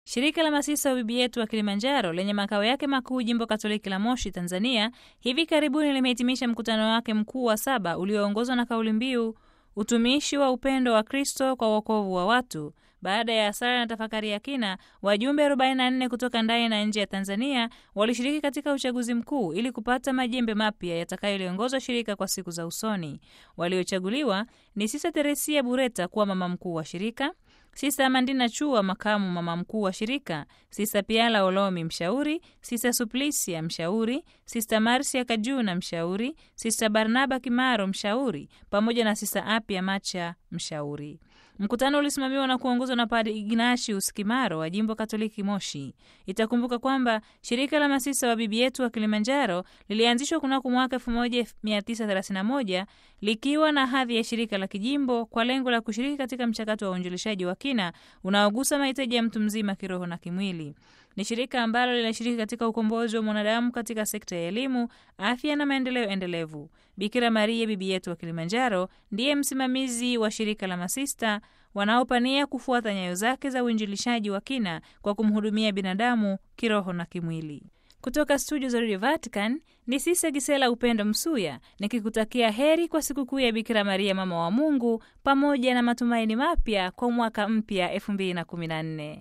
Shirika la Masista wa Bibi Yetu wa Kilimanjaro lenye makao yake makuu jimbo Katoliki la Moshi, Tanzania, hivi karibuni limehitimisha mkutano wake mkuu wa saba ulioongozwa na kauli mbiu utumishi wa upendo wa Kristo kwa wokovu wa watu. Baada ya sala na tafakari ya kina, wajumbe 44 kutoka ndani na nje ya Tanzania walishiriki katika uchaguzi mkuu ili kupata majembe mapya yatakayoliongoza shirika kwa siku za usoni. Waliochaguliwa ni Sista Teresia Bureta kuwa mama mkuu wa shirika, Sista Amandina Chua makamu mama mkuu wa shirika, Sista Piala Olomi mshauri, Sista Suplisia mshauri, Sista Marcia Kajuna mshauri, Sista Barnaba Kimaro mshauri, pamoja na Sista Apia Macha mshauri. Mkutano ulisimamiwa na kuongozwa na Padre Ignatius Kimaro wa jimbo Katoliki Moshi. Itakumbuka kwamba shirika la masista wa Bibi Yetu wa Kilimanjaro lilianzishwa kunako mwaka 1931 likiwa na hadhi ya shirika la kijimbo kwa lengo la kushiriki katika mchakato wa uinjilishaji wa kina unaogusa mahitaji ya mtu mzima kiroho na kimwili. Ni shirika ambalo linashiriki katika ukombozi wa mwanadamu katika sekta ya elimu, afya na maendeleo endelevu. Bikira Maria Bibi Yetu wa Kilimanjaro ndiye msimamizi wa shirika la masista wanaopania kufuata nyayo zake za uinjilishaji wa kina kwa kumhudumia binadamu kiroho na kimwili. Kutoka studio za Radio Vatican ni Sisa Gisela Upendo Msuya nikikutakia heri kwa sikukuu ya Bikira Maria mama wa Mungu pamoja na matumaini mapya kwa mwaka mpya 2014.